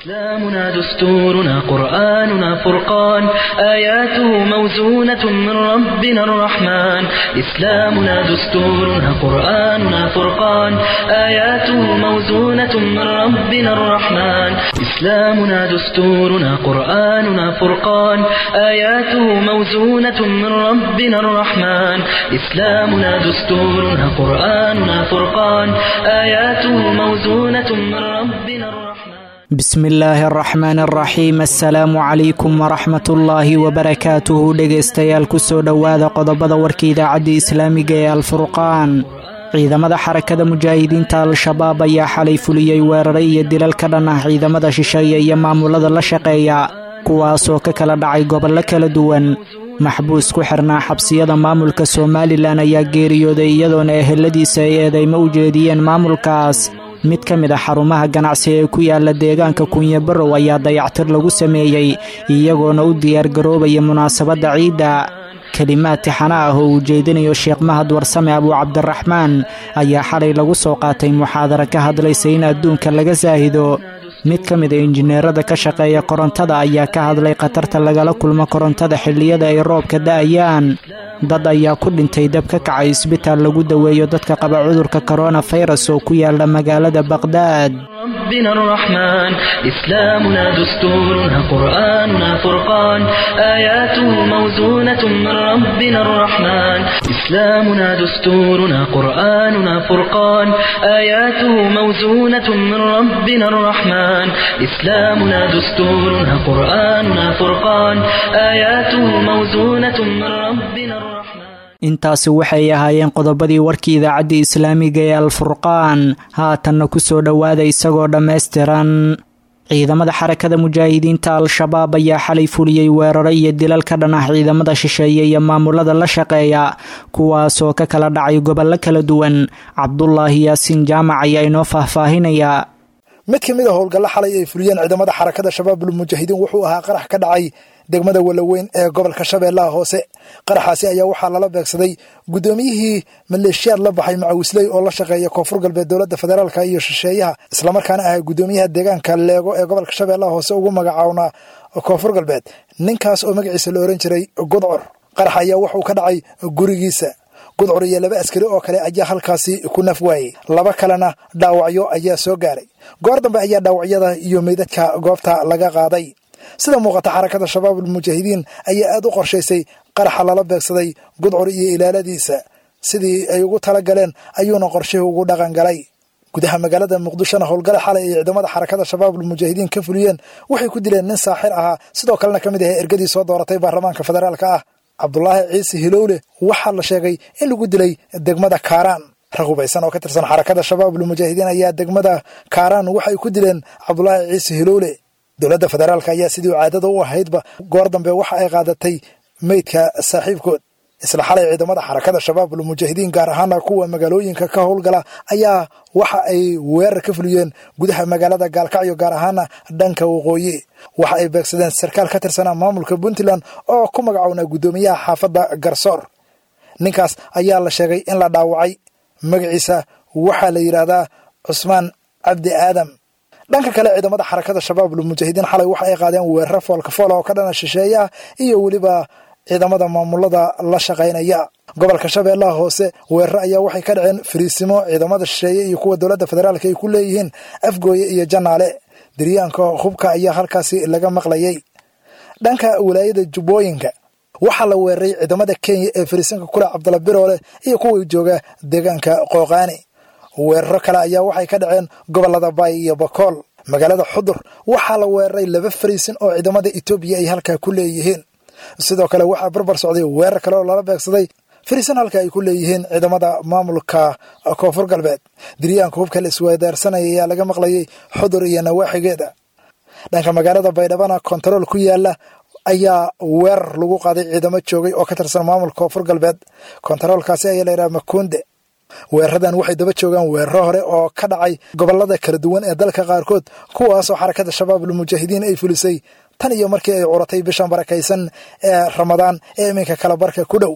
إسلامنا دستورنا قرآننا فرقان آياته موزونة من ربنا الرحمن إسلامنا دستورنا قرآننا فرقان آياته موزونة من ربنا الرحمن إسلامنا دستورنا قرآننا فرقان آياته موزونة من ربنا الرحمن إسلامنا دستورنا قرآننا فرقان آياته موزونة من ربنا الرحمن bismi illaahi araxmaan araxiim assalaamu calaykum waraxmatullaahi wabarakaatuhu dhegaystayaal kusoo dhowaada qodobada warka idaacadda islaamiga ee alfurqaan ciidamada xarakada mujaahidiinta al-shabaab ayaa xalay fuliyey weeraray iyo dilal ka dhan ah ciidamada shisheeye iyo maamulada la shaqeeya kuwaasoo ka kala dhacay gobollo kala duwan maxbuus ku xirnaa xabsiyada maamulka somalilan ayaa geeriyooday iyadoona eheladiisa ay eedeymo u jeediyeen maamulkaas mid ka mid a xarumaha ganacsi ee ku yaala deegaanka kunyabarow ayaa dayactir lagu sameeyey iyagoona u diyaargaroobaya munaasabadda ciidda kelimaad tixana ah oo uu jeedinayo sheekh mahad warsame abuu cabdiraxmaan ayaa xalay lagu soo qaatay muxaadara ka hadlaysa in adduunka laga saahido mid ka mid a injineerada ka shaqeeya korontada ayaa ka hadlay khatarta lagala kulmo korontada xilliyada ay roobka da'ayaan dad ayaa ku dhintay dab ka kacay isbitaal lagu daweeyo dadka qaba cudurka koronafayras oo ku yaala magaalada baqhdaad ربنا الرحمن إسلامنا دستورنا قرآننا فرقان آياته موزونة من ربنا الرحمن إسلامنا دستورنا قرآننا فرقان آياته موزونة من ربنا الرحمن إسلامنا دستورنا قرآننا فرقان آياته موزونة من ربنا الرحمن intaasi waxay ahaayeen qodobadii warkii idaacaddii islaamiga ee alfurqaan haatanna ku soo dhowaada isagoo dhammaystiran ciidamada xarakada mujaahidiinta al-shabaab ayaa xalay fuliyey weeraro iyo dilal ka dhan ah ciidamada shisheeye iyo maamulada la shaqeeya kuwaasoo ka kala dhacay gobollo kala duwan cabdulaahi yaasiin jaamac ayaa inoo faahfaahinaya mid ka mid a howlgalla xalay ay fuliyeen ciidamada xarakada shabaabul mujaahidiin wuxuu ahaa qarax ka dhacay degmada walaweyn ee gobolka shabeellaha hoose qaraxaasi ayaa waxaa lala beegsaday guddoomiyihii maleeshiyaad la baxay macawisley oo la shaqeeya koonfur galbeed dowladda federaalka iyo shisheeyaha islamarkaana ahay guddoomiyaha deegaanka leego ee gobolka shabeellaha hoose ugu magacawnaa koonfur galbeed ninkaas oo magaciisa la oran jiray gudcur qarax ayaa wuxuu ka dhacay gurigiisa gudcur iyo laba askari oo kale ayaa halkaasi ku naf waayey laba kalena dhaawacyo ayaa soo gaaray goor dambe ayaa dhaawacyada iyo meydadka goobta laga qaaday sida muuqata xarakada shabaabul mujaahidiin ayaa aad u qorshaysay qaraxa lala beegsaday gudcur iyo ilaaladiisa sidii ay ugu tala galeen ayuuna qorshihii ugu dhaqan galay gudaha magaalada muqdishona howlgale xalay ay ciidamada xarakada shabaabul mujaahidiin ka fuliyeen waxay ku dileen nin saaxir ahaa sidoo kalena ka mid ahay ergadii soo dooratay baarlamaanka federaalka ah cabdulaahi ciise hilowle waxaa la sheegay in lagu dilay degmada kaaraan rag hubaysan oo ka tirsan xarakada shabaabul mujaahidiin ayaa degmada kaaraan waxay ku dileen cabdulaahi ciise hilowle dowladda federaalka ayaa sidii caadada u ahaydba goor dambe waxa ay qaadatay meydka saaxiibkood isla xalay ciidamada xarakada shabaabul mujaahidiin gaar ahaana kuwa magaalooyinka ka howlgala ayaa waxa ay weerar ka fuliyeen gudaha magaalada gaalkacyo gaar ahaana dhanka waqooyi waxa ay beegsadeen sarkaal ka tirsanaa maamulka puntland oo ku magacownaa guddoomiyaha xaafadda garsoor ninkaas ayaa la sheegay in la dhaawacay magaciisa waxaa la yidhaahdaa cusmaan cabdi aadam dhanka kale ciidamada xarakada shabaabul mujaahidiin xalay waxa ay qaadeen weeraro foolkafoola oo ka dhana shisheeyaha iyo weliba ciidamada maamulada la shaqaynaya gobolka shabeellaha hoose weeraro ayaa waxay ka dhaceen fariisimo ciidamada shisheeye iyo kuwa dowladda federaalka ay ku leeyihiin afgooye iyo janaale diryaanka hubka ayaa halkaasi laga maqlayay dhanka walaayada jubbooyinka waxaa la weeraray ciidamada kenya ee fariisinka kule cabdalla biroole iyo kuwa jooga deegaanka qooqaani weeraro kale ayaa waxay ka dhaceen gobolada baay iyo bakool magaalada xudur waxaa la weeraray laba fariisin oo ciidamada etoobiya ay halkaa ku leeyihiin sidoo kale waxaa barbar socday weerar kale oo lala beegsaday fariisin halka ay ku leeyihiin ciidamada maamulka koonfur galbeed diryaanka hubka la isweedaarsanaya ayaa laga maqlayay xudur iyo nawaaxigeeda dhanka magaalada baydhabana kontarool ku yaala ayaa weerar lagu qaaday ciidamo joogay oo ka tirsan maamulka koonfur galbeed kontaroolkaasi ayaa la yidhaha makuunde weeraradan waxay daba joogaan weeraro hore oo ka dhacay gobolada kala duwan ee dalka qaarkood kuwaasoo xarakada shabaabul mujaahidiin ay fulisay tan iyo markii ay curatay bishan barakaysan ee ramadaan ee iminka kala barka ku dhow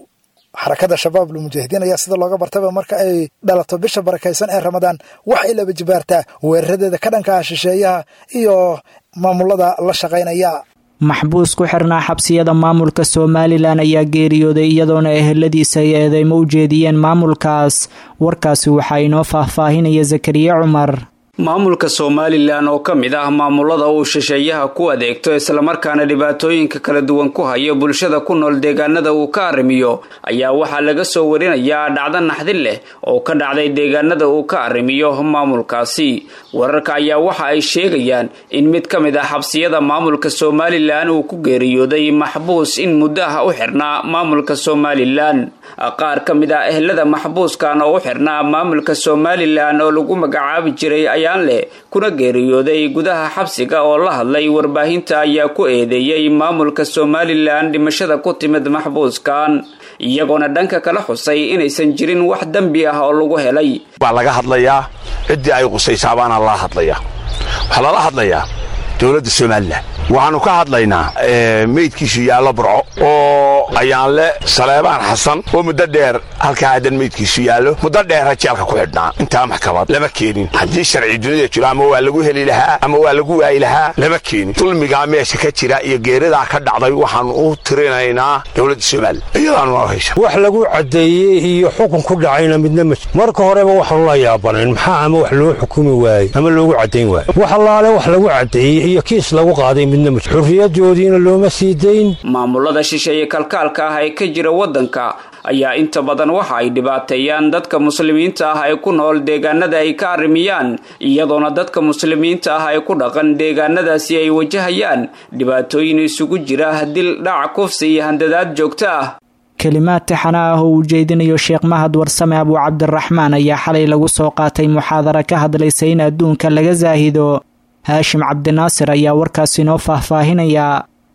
xarakada shabaab lmujaahidiin ayaa sida looga bartaba marka ay dhalato bisha barakaysan ee ramadaan waxay laba jibaartaa weeraradeeda ka dhanka ah shisheeyaha iyo maamulada la shaqaynaya maxbuus ku xirnaa xabsiyada maamulka somalilan ayaa geeriyooday iyadoona eheladiisa ay eedeymo u jeediyeen maamulkaas warkaasi waxaa inoo faahfaahinaya zakariya cumar maamulka somalilan oo ka mid ah maamulada uu shisheeyaha ku adeegto islamarkaana dhibaatooyinka kala duwan ku hayo bulshada ku nool deegaanada uu ka arrimiyo ayaa waxaa laga soo warinayaa dhacdo naxdin leh oo ka dhacday deegaanada uu ka arrimiyo maamulkaasi wararka ayaa waxa ay sheegayaan in mid ka mid ah xabsiyada maamulka somalilan uu ku geeriyooday maxbuus in muddo ah u xirnaa maamulka somalilan qaar ka mid ah ehelada maxbuuskan oo u xirnaa maamulka somalilan oo lagu magacaabi jiray leh kuna geeriyooday gudaha xabsiga oo la hadlay warbaahinta ayaa ku eedeeyey maamulka somalilan dhimashada ku timid maxbuuskan iyagoona dhanka kala xusay inaysan jirin wax dembi ah oo lagu helay baa laga hadlayaa ciddii ay qusaysabaana lala hadlayaa waxaa lala hadlayaa dowladda somalilan waxaannu ka hadlaynaa meydkiisu yaallo burco oo ayaanle saleebaan xasan oo muddo dheer halkaa haddan meydkiisu yaallo muddo dheera jeelka ku xidhnaa intaa maxkamad lama keenin haddii sharci dunida jiro ama waa lagu heli lahaa ama waa lagu waayi lahaa lama keenin dulmigaa meesha ka jira iyo geeridaa ka dhacday waxaannu u tirinaynaa dowladda somalilan iyadaanuna haysa wax lagu caddeeyey iyo xukun ku dhacayna midna ma marka horeba waxaanu la yaabanayn maxaa ama wax loo xukumi waayey ama loogu caddayn waayo wax allaale wax lagu caddeeyey iyo kiis lagu qaaday midna ma xurriyadoodiina looma sii dayn maamulada shisheeye kalkaalka ah ee ka jira waddanka ayaa inta badan waxa ay dhibaateeyaan dadka muslimiinta ah ee ku nool deegaanada ay ka arrimiyaan iyadoona dadka muslimiinta ah ee ku dhaqan deegaanadaasi ay wajahayaan dhibaatooyin isugu jira dil dhac kufsi iyo handadaad joogto ah kelimaad taxana ah oo uu jeedinayo sheekh mahad warsame abuu cabdiraxmaan ayaa xalay lagu soo qaatay muxaadara ka hadlaysa in adduunka laga saahido haashim cabdinaasir ayaa warkaas inoo faahfaahinaya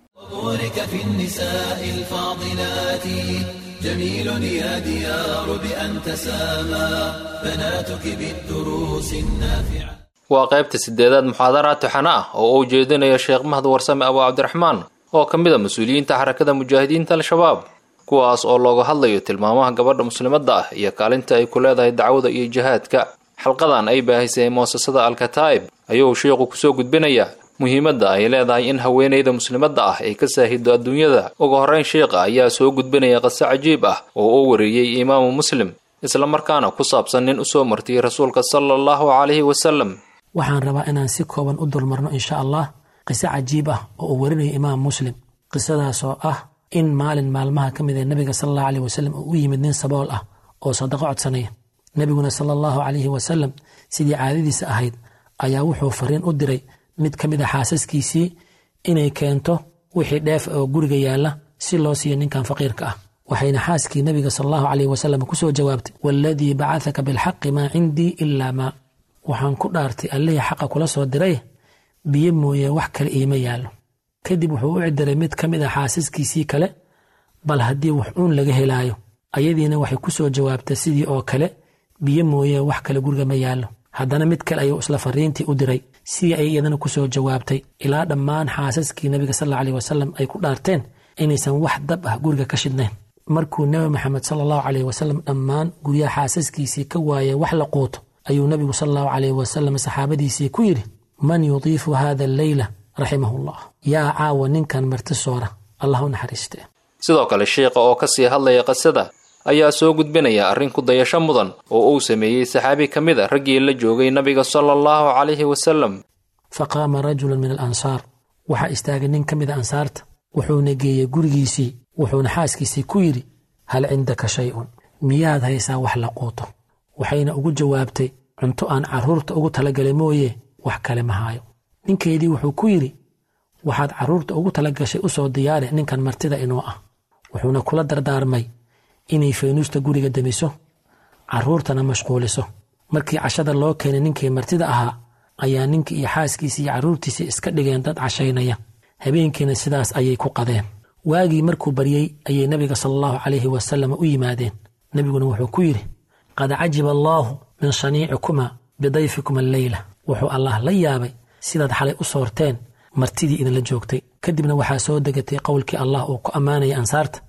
جميل يا ديار بأن تسامى بناتك بالدروس النافعة waa qaybta sideedaad muxaadaraad taxana ah oo uu jeedinayo sheekh mahad warsame abuu cabdiraxmaan oo ka mid a mas-uuliyiinta xarakada mujaahidiinta al-shabaab kuwaas oo looga hadlayo tilmaamaha gabadha muslimadda ah iyo kaalinta ay ku leedahay dacwada iyo jihaadka xalqadan ay baahisay muasasada al-kataa'ib ayuu sheikhu kusoo gudbinaya muhiimadda ay leedahay in haweenayda muslimadda ah ay ka saahido adduunyada ugu horrayn sheikha ayaa soo gudbinaya qise cajiib ah oo uu wariyey imaamu muslim islamarkaana ku saabsan nin usoo martiyey rasuulka sala allahu calayhi wasalam waxaan rabaa inaan si kooban u dulmarno insha allah qiso cajiib ah oo uu warinayo imaam muslim qisadaasoo ah in maalin maalmaha ka mid ee nebiga sala allahu aleyh wasalam uu u yimid nin sabool ah oo sadaqo codsanaya nebiguna sala allahu calayhi wasalam sidii caadadiisa ahayd ayaa wuxuu fariin u diray mid ka mid a xaasaskiisii inay keento wixii dheef oo guriga yaalla si loo siiyo ninkan faqiirka ah waxayna xaaskii nebiga sala allahu caleyh wasalam ku soo jawaabtay waaladii bacadaka bilxaqi maa cindii ilaa maa waxaan ku dhaartay allihii xaqa kula soo diray biyo mooye wax kale iima yaallo kadib wuxuu u cidiray mid ka mid a xaasaskiisii kale bal haddii wax uun laga helaayo ayadiina waxay ku soo jawaabtay sidii oo kale biyo mooye wax kale guriga ma yaallo haddana mid kale ayuu isla fariintii u diray sidii ay iyadana ku soo jawaabtay ilaa dhammaan xaasaskii nebiga sal alla aleyh wasalam ay ku dhaarteen inaysan wax dab ah guriga ka shidnayn markuu nebi maxamed sala allahu caleyh wasalam dhammaan guryaha xaasaskiisii ka waayay wax la quuto ayuu nebigu sala allahu caleyh wasalam saxaabadiisii ku yidhi man yudiifu hada alleyla raximahullah yaa caawa ninkan marti soora allah u naxariiste sidoo kale sheikha oo ka sii hadlaya qisada ayaa soo gudbinaya arrin ku dayasho mudan oo uu sameeyey saxaabi ka mid a raggii la joogay nabiga sala allahu calayhi wasalam fa qaama rajulun min alansaar waxaa istaagay nin ka mid a ansaarta wuxuuna geeyey gurigiisii wuxuuna xaaskiisii ku yidhi hal cindaka shay-un miyaad haysaa wax la quuto waxayna ugu jawaabtay cunto aan carruurta ugu talagalay mooye wax kale ma haayo ninkeedii wuxuu ku yidhi waxaad carruurta ugu tala gashay u soo diyaare ninkan martida inoo ah wuxuuna kula dardaarmay inay faynuusta guriga demiso carruurtana mashquuliso markii cashada loo keenay ninkii martida ahaa ayaa ninkii iyo xaaskiisii iyo carruurtiisii iska dhigeen dad cashaynaya habeenkiina sidaas ayay ku qadeen waagii markuu baryey ayay nebiga sala allahu calayhi wasalam u yimaadeen nebiguna wuxuu ku yidhi qad cajiba allaahu min shaniicikuma bidayfikuma alleyla wuxuu allah la yaabay sidaad xalay u soorteen martidii idinla joogtay kadibna waxaa soo degatay qowlkii allah uu ku ammaanaya ansaarta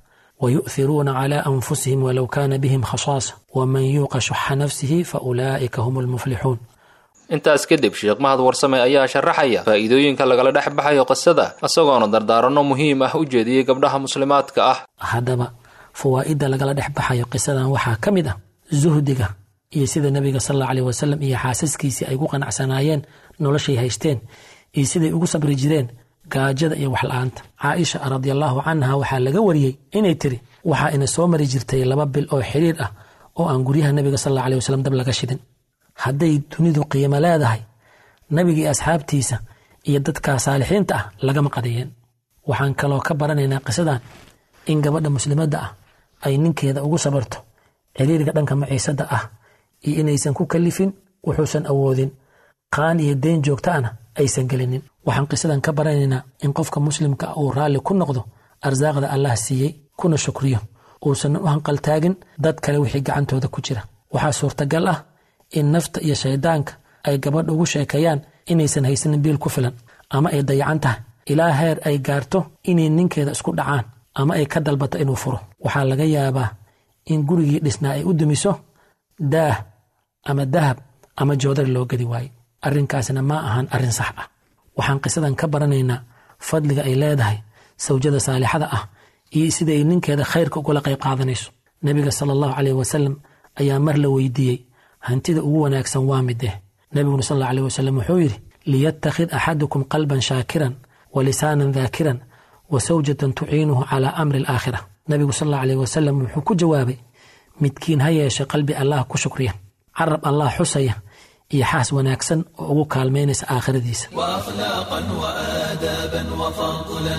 wayu'hiruuna calaa anfusihim walow kaana bihim khasaasa waman yuuqa shuxa nafsihi fa ulaa'ika hum almuflixuun intaas kadib sheekh mahad warsame ayaa sharaxaya faa'iidooyinka lagala dhex baxayo qisada isagoona dardaaranno muhiim ah u jeediyey gabdhaha muslimaadka ah haddaba fawaa'idda lagala dhex baxayo qisadan waxaa ka mid ah zuhdiga iyo sida nebiga sal alla aleyh wasalam iyo xaasaskiisii ay ku qanacsanaayeen noloshay haysteen iyo siday ugu sabri jireen gaajada iyo waxla-aanta caaisha radiallaahu canha waxaa laga wariyey inay tiri waxaa ina soo mari jirtay laba bil oo xidhiir ah oo aan guryaha nebiga sal alla aleh wasalam dab laga shidin hadday dunidu qiimo leedahay nebigii asxaabtiisa iyo dadka saalixiinta ah lagama qadiyeen waxaan kaloo ka baranaynaa qisadan in gabadha muslimadda ah ay ninkeeda ugu sabarto ciriiriga dhanka maciisada ah iyo inaysan ku kalifin wuxuusan awoodin qaan iyo deen joogtaana aysan gelinin waxaan qisadan ka baranaynaa in qofka muslimka uu raalli ku noqdo arsaaqda allah siiyey kuna shukriyo uusan u hanqaltaagin dad kale wixii gacantooda ku jira waxaa suurtagal ah in nafta iyo shaydaanka ay gabadha ugu sheekeeyaan inaysan haysanin biil ku filan ama ay dayacan tahay ilaa heer ay gaarto inay ninkeeda isku dhacaan ama ay ka dalbato inuu furo waxaa laga yaabaa in gurigii dhisnaa ay u dumiso daah ama dahab ama joodari loo gedi waaye arrinkaasna ma ahan arrin sax ah waxaan qisadan ka baranaynaa fadliga ay leedahay sawjada saalixada ah iyo sida ay ninkeeda khayrka ugula qayb qaadanayso nebiga sala allahu caleyh wasalam ayaa mar la weydiiyey hantida ugu wanaagsan waa mideh nebiguna sal alla aleh wasalam wuxuu yidhi liyattakhid axadukum qalban shaakiran wa lisaanan daakiran wa sawjatan tuciinuhu calaa amri alaakhira nebigu sal alla aleh wasalam wuxuu ku jawaabay midkiin ha yeeshe qalbi allah ku shukriya carab allah xusaya iyo xaas wanaagsan oo ugu kaalmaynaysa aakhiradiisa وأخلاقا وآدابا وفضلا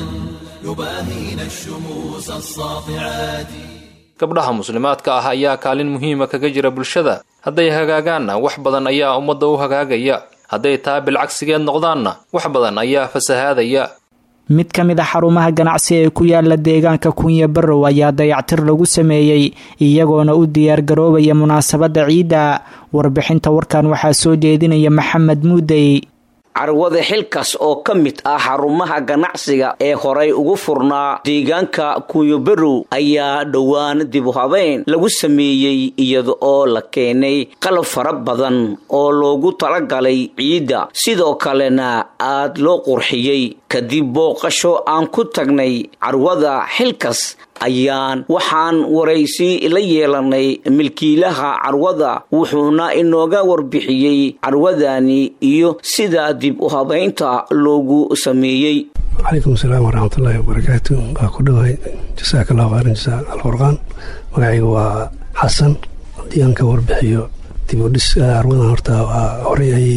يباهين الشموس الساطعات gabdhaha muslimaadka ah ayaa kaalin muhiima kaga jira bulshada hadday hagaagaanna wax badan ayaa ummadda u hagaagaya hadday taa bilcagsigeed noqdaanna wax badan ayaa fasahaadaya mid ka mid a xarumaha ganacsi ee ku yaala deegaanka kunya barrow ayaa dayactir lagu sameeyey iyagoona u diyaargaroobaya munaasabadda ciidda warbixinta warkan waxaa soo jeedinaya maxamed muudey carwada xilkaas oo ka mid ah xarumaha ganacsiga ee horay ugu furnaa deegaanka kunyobarow ayaa dhowaan dib u habeyn lagu sameeyey iyada oo la keenay qalab fara badan oo loogu talagalay ciidda sidoo kalena aad loo qurxiyey kadib booqasho aan ku tagnay carwada xilkas ayaan waxaan waraysi la yeelanay milkiilaha carwada wuxuuna inooga warbixiyey carwadani iyo sida dib u habaynta loogu sameeyey calaykum asalaam waraxmatullaahi wabarakaatu waa ku dhowahay jasaaka allahu khayran jasaa alfurqaan magacayga waa xasan haddii aan ka warbixiyo dib u dhis carwadan horta waa horey ayay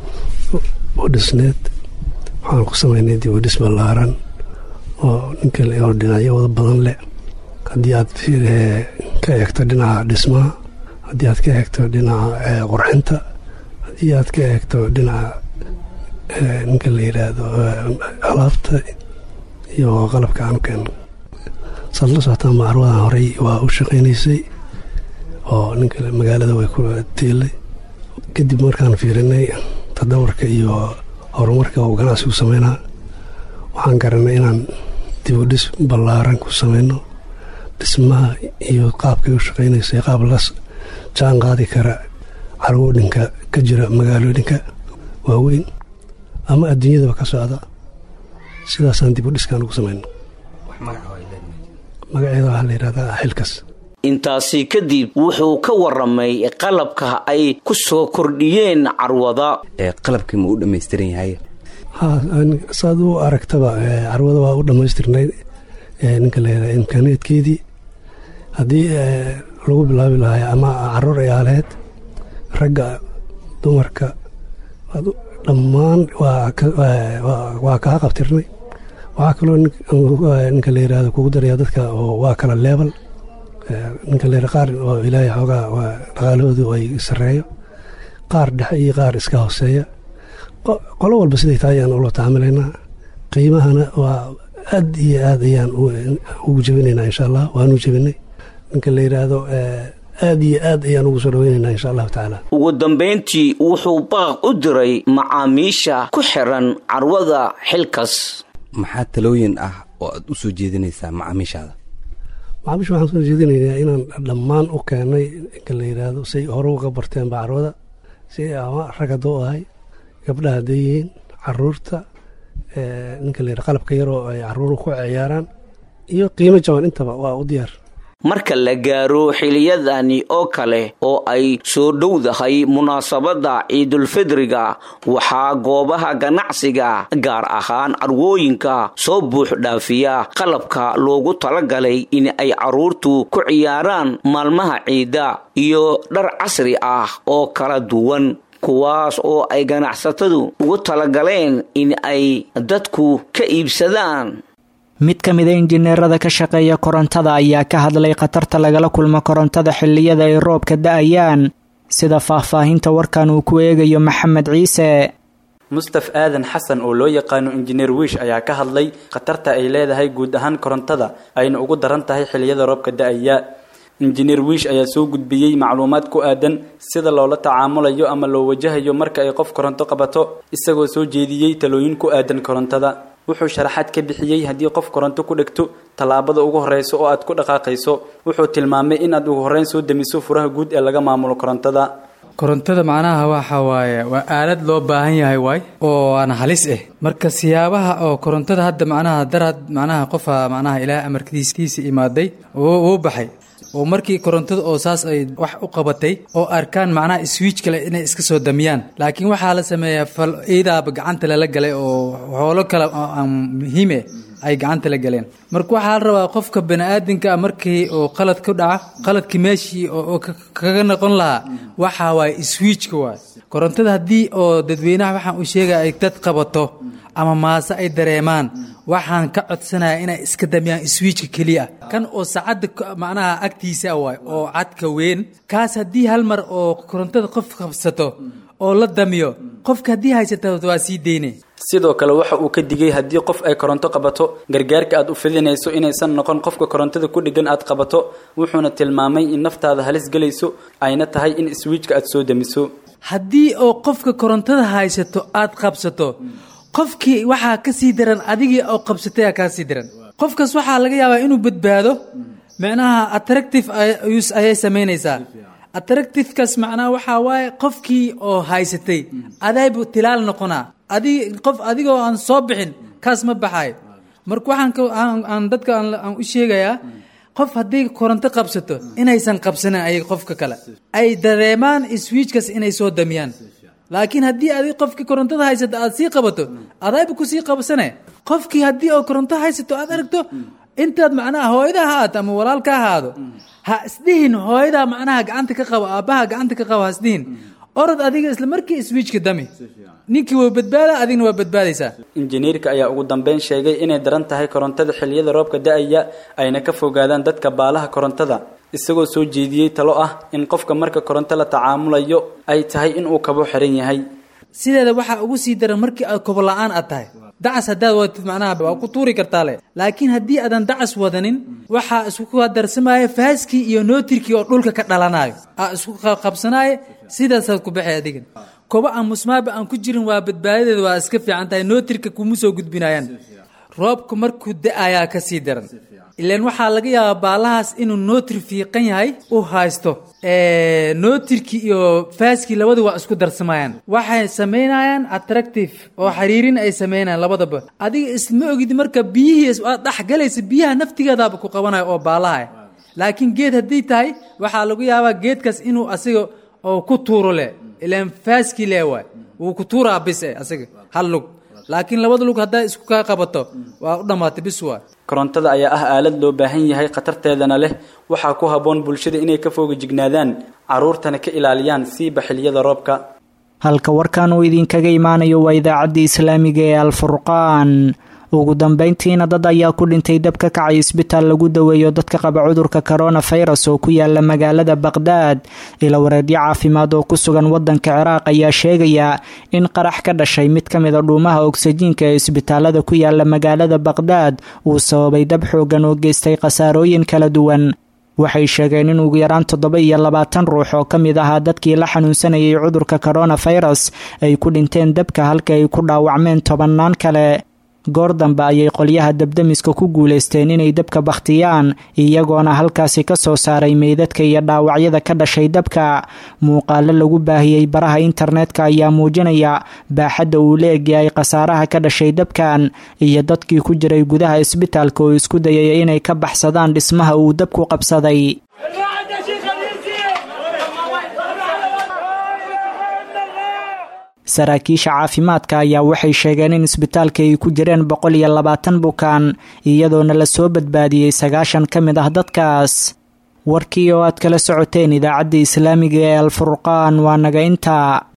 u dhisneed waxaan ku samaynay dib u dhis ballaaran oo ninka oo dhinacyo wada badan leh haddii aad ka eegto dhinaca dhismaha haddii aad ka eegto dhinaca qurxinta haddii aad ka eegto dhinaca ninka la yidhaahdo alaabta iyo qalabka aan keeno saad la socotaa macarwadan horey waa u shaqaynaysay oo ninka magaalada way ku tiilay kadib markaan fiirinay tadawarka iyo horumarka uu ganacsigu sameynaa waxaan garanay inaan dib u dhis ballaaran ku sameyno dhismaha iyo qaabkay u shaqaynaysa qaab la jaan qaadi kara carwoodhinka ka jira magaalooyinka waaweyn ama adduunyadaba ka socda sidaasaan dib u dhiskaan ugu samayno magaceeda waxaa la yidhahdaa xilkas intaasi kadib wuxuu ka waramay qalabka ay ku soo kordhiyeen carwada qalabkii ma u dhammaystiran yahay ha saad u aragtaba carwada waa u dhammaystirnayd ninka la yidhahda imkaaneedkeedii haddii lagu bilaabi lahay ama caruur ay aaleed ragga dumarka dhammaan waa kaa qabtirnay waxaa kaloo ninka la yidhahdo kugu daraya dadka waa kala leebal ninka la qaar oo ilaahay xoogaa dhaqaalahoodu ay sarreeyo qaar dhexe iyo qaar iska hooseeya qolo walba siday tahay ayaan ula tacaamilaynaa qiimahana waa aad iyo aad ayaan ugu jebinaynaa insha allah waanu jebinay ninka la yidhaahdo aad iyo aad ayaan ugu soo dhaweynaynaa insha allahu tacaala ugu dambayntii wuxuu baaq u diray macaamiisha ku xiran carwada xilkas maxaa talooyin ah oo aad u soo jeedinaysaa macaamiishaada macaamiisha waxaan soo jeedinaynaa inaan dhammaan u keenay inka la yidhaahdo say hore uga barteen bacrooda si ama rag hadduu ahay gabdhaha hadday yihiin caruurta ninka la yidhahdo qalabka yaroo ay caruuru ku ciyaaraan iyo qiimo jaban intaba waa u diyaar marka la gaaro xiliyadani oo kale oo ay soo dhowdahay munaasabadda ciidulfidriga waxaa goobaha ganacsiga gaar ahaan carwooyinka soo buux dhaafiya qalabka loogu talagalay in ay carruurtu ku ciyaaraan maalmaha ciidda iyo dhar casri ah oo kala duwan kuwaas oo ay ganacsatadu ugu talagaleen in ay dadku ka iibsadaan mid ka mida injineerada ka shaqeeya korontada ayaa ka hadlay khatarta lagala kulmo korontada xilliyada ay roobka da-ayaan sida faahfaahinta warkan uu ku eegayo maxamed ciise mustaf aadan xasan oo loo yaqaano injineer wiish ayaa ka hadlay khatarta ay leedahay guud ahaan korontada ayna ugu daran tahay xilliyada roobka da-aya injineer wiish ayaa soo gudbiyey macluumaad ku aadan sida loola tacaamulayo ama loo wajahayo marka ay qof koronto qabato isagoo soo jeediyey talooyin ku aadan korontada wuxuu sharaxaad ka bixiyey haddii qof koronto ku dhegto tallaabada ugu horreysa oo aad ku dhaqaaqayso wuxuu tilmaamay inaad ugu horreyn soo demiso furaha guud ee laga maamulo korontada korontada macnaha waxa waaye waa aalad loo baahan yahay waay oo aan halis ah marka siyaabaha oo korontada hadda macnaha daraad macnaha qofa macnaha ilaah amarkiistiisa imaaday wuu baxay oo markii korontada oo saas ay wax u qabatay oo arkaan macnaha swiij kale inay iska soo damiyaan laakiin waxaa la sameeyaa fal iidaaba gacanta lala galay oo hoolo kale oo aan muhiime ay gacanta la galeen marka waxaa la rabaa qofka bani-aadinka markii oo qalad ku dhaca qaladkii meeshii oo kaga noqon lahaa waxaa waaye swiijka waay korontada haddii oo dadweynaha waxaan u sheegaya ay dad qabato ama maase ay dareemaan waxaan ka codsanaya inay iska damiyaan swiijka keliya kan oo saacadda macnaha agtiisa waay oo cadka weyn kaas haddii hal mar oo korontada qof qabsato oo la damiyo qofka haddii haysata waa sii deyne sidoo kale waxa uu ka digay haddii qof ay koronto qabato gargaarka aad u fidinayso inaysan noqon qofka korontada ku dheggan aad qabato wuxuuna tilmaamay in naftaada halis gelayso ayna tahay in swiijka aad soo damiso haddii oo qofka korontada haysato aad qabsato qofkii waxaa ka sii daran adigii oo qabsataya kaa sii daran qofkaas waxaa laga yaabaa inuu badbaado micnaha attractive ayay samaynaysaa attractivekaas macnaha waxaa waaye qofkii oo haysatay adaybu tilaal noqonaa adig qof adigoo aan soo bixin kaas ma baxayo marka waxaan aan dadka aan u sheegayaa qof haddii koronto qabsato inaysan qabsanin ayag qofka kale ay dareemaan swiijkaas inay soo damiyaan laakiin haddii adig qofkii korontada haysato aad sii qabato adayba kusii qabsane qofkii haddii oo koronto haysato aad aragto intaad macnaha hooyada ha ahaado ama walaalka ahaado ha isdhihin hooyadaa macnaha gacanta ka qabo aabbaha gacanta ka qabo ha isdhihin orod adiga isla markii swiijka dami ninkii waa badbaada adigna waa badbaadaysaa injineerka ayaa ugu dambeyn sheegay inay daran tahay korontada xilliyada roobka da-aya ayna ka fogaadaan dadka baalaha korontada isagoo soo jeediyey talo ah in qofka marka koronto la tacaamulayo ay tahay inuu kabo xiran yahay sideeda waxaa ugu sii daran markii aad kobo la-aan aad tahay dacas haddaad wadatid macnaha waa ku tuuri kartaa le laakiin haddii aadan dacas wadanin waxaa isku darsamaya faaskii iyo nootirkii oo dhulka ka dhalanayo aa isku qabsanaayo sidaasaad ku baxay adigan kobo aan musmaaba aan ku jirin waa badbaadadeeda waa iska fiican tahay nootirka kuma soo gudbinayaan roobku markuu da-ayaa ka sii daran ilaan waxaa laga yaabaa baalahaas inuu nootir fiiqan yahay u haysto nootirkii iyo faaskii labadu waa isku darsamayaan waxay samaynayaan attractive oo xiriirin ay samaynayaan labadaba adiga isma ogid marka biyihii aad dhexgalaysa biyaha naftigeedaaba ku qabanayo oo baalaha laakiin geed haddii tahay waxaa lagu yaabaa geedkaas inuu asiga oo ku tuuro leh ilaan faaskii lee waay wuu ku tuuraa bis e asiga hal lug laakiin labada lug haddaa isku kaa qabato waa u dhammaatay bis waa korontada ayaa ah aalad loo baahan yahay khatarteedana leh waxaa ku habboon bulshada inay ka fooga jignaadaan carruurtana ka ilaaliyaan siiba xilliyada roobka halka warkan uu idinkaga imaanayo waa idaacaddii islaamiga ee alfurqaan ugu dambeyntiina dad ayaa ku dhintay dab ka kacay isbitaal lagu daweeyo dadka qaba cudurka koronafirus oo ku yaala magaalada baqhdaad ila wareedyo caafimaad oo ku sugan wadanka ciraaq ayaa sheegaya in qarax ka dhashay mid ka mida dhuumaha ogsajiinka ee isbitaalada ku yaala magaalada baqhdaad uu sababay dab xoogan oo geystay khasaarooyin kala duwan waxay sheegeen in ugu yaraan toddoba iyo labaatan ruux oo ka mid ahaa dadkii la xanuunsanayay cudurka koronafirus ay ku dhinteen dabka halka ay ku dhaawacmeen tobannaan kale goor dambe ayay qolyaha dabdamiska ku guulaysteen inay dabka bakhtiyaan iyagoona halkaasi ka soo saaray meydadka iyo dhaawacyada ka dhashay dabka muuqaalo lagu baahiyey baraha internetka ayaa muujinaya baaxadda uu la egyahay khasaaraha ka dhashay dabkan iyo dadkii ku jiray gudaha isbitaalka oo isku dayaya inay ka baxsadaan dhismaha uu dabku qabsaday saraakiisha caafimaadka ayaa waxay sheegeen in isbitaalka ay ku jireen boqol iyo labaatan bukaan iyadoona lasoo badbaadiyey sagaashan ka mid ah dadkaas warkii oo aad kala socoteen idaacadda islaamiga ee alfurqaan waa naga intaa